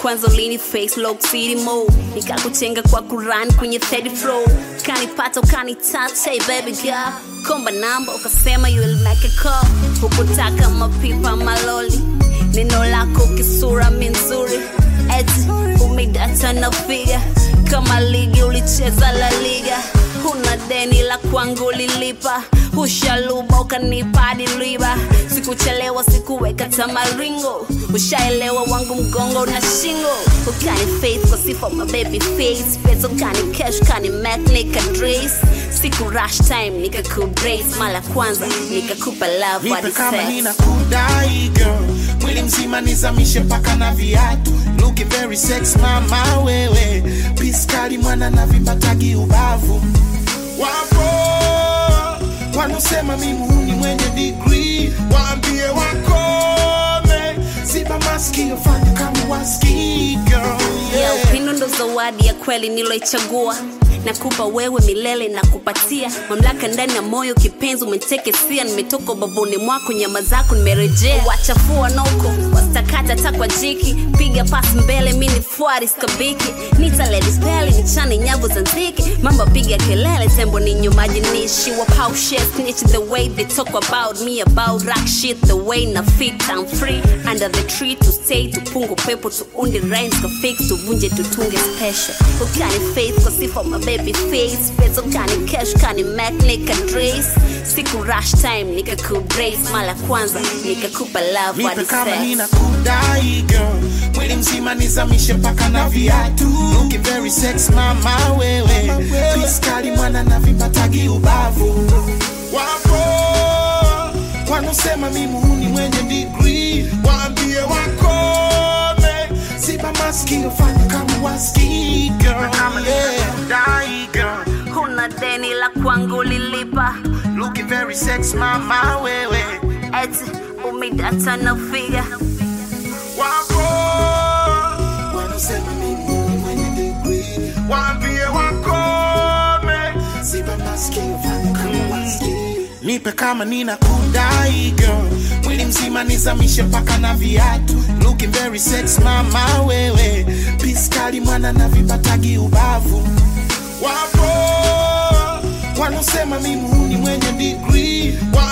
kwanza ulini face lock city mode nikakuchenga kwa kuran kwenye third floor kanipata ukani touch hey baby girl komba namba ukasema you will make a call hukutaka mapipa maloli neno lako kisura minzuri eti umedata na figa kama ligi ulicheza la liga huna deni la kwangu lilipa ushaluba ukanipa hadi riba sikuchelewa sikuweka tamaringo ushaelewa wangu mgongo na shingo ukani faith kwa sifa my baby face pesa ukani cash ukani mac nika dress siku rush time nikakubrace mara kwanza nikakupa love hadi nipe kama sex nina kudai girl mwili mzima nizamishe mpaka na viatu looking very sex mama wewe piskali mwana na vipatagi ubavu wapo wanusema mimuni mwenye degree waambie wakome ziba maskio fanya kama waski girl yeah, yeah. upendo ndo zawadi ya kweli niloichagua nakupa wewe milele na kupatia mamlaka ndani ya moyo kipenzi umetekesia nimetoka ubavuni mwako nyama zako nimerejea wachafua noko wastakata hata kwa jiki piga pasi mbele mi ni fuari skabiki nitaledisteli nichane nyavu za nziki mamba piga kelele tembo ni nyumaji nishi wapau shit snitch the way they talk about me about rock shit the way na fit I'm free under the tree to stay tupungu pepo tuunde rhymes ka fix tuvunje tutunge special ukani faith kwa sifa my baby face pesa ukani cash ukani mac nika dress siku rush time nika kubrace mara kwanza nikakupa love nipe hadi kama sex nina kudai girl mwili mzima nizamishe mpaka na viatu looking very sex mama wewe piskali mwana na vipatagi ubavu wapo wanusema mimuni mwenye degree waambie wakome ziba maskio fanya kama waski girl yeah. Kudai girl huna deni la kwangu lilipa looking very sex mama wewe eti umedata na figa wapo wanasema mimi mwenye degree waambie wakome ziba masikio fanya kama wasikii nipe kama nina kudai girl mwili mzima nizamishe mpaka na viatu looking very sex mama wewe piskali mwana na vipatagi ubavu wapo wanasema mimi mwenye degree wa